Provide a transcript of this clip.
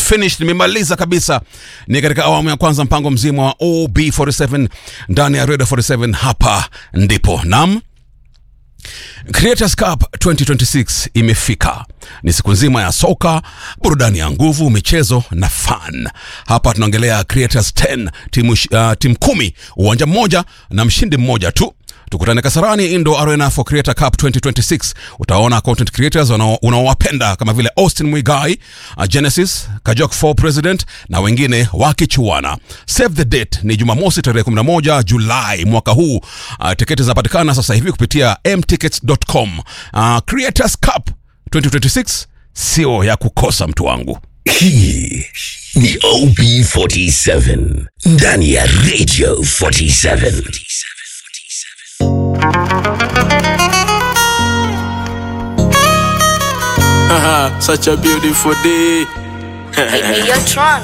finished nimemaliza kabisa ni katika awamu ya kwanza mpango mzima wa ob47 ndani ya radio 47 hapa ndipo nam Creators Cup 2026 imefika. Ni siku nzima ya soka, burudani ya nguvu, michezo na fun. Hapa tunaongelea Creators 10, timu uh, timu kumi, uwanja mmoja na mshindi mmoja tu. Tukutane Kasarani Indo Arena for Creator Cup 2026. Utaona content creators wanao- unaowapenda kama vile Austin Mwigai, uh, Genesis, Kajok 4 President na wengine wakichuana. Save the date ni Jumamosi tarehe 11 Julai mwaka huu. Uh, tiketi zinapatikana sasa hivi kupitia mtickets.com. Uh, Creators Cup 2026 sio ya kukosa mtu wangu. Hii ni OB47 ndani ya Radio 47. Such a beautiful day. Hey, hey, yo, Tron.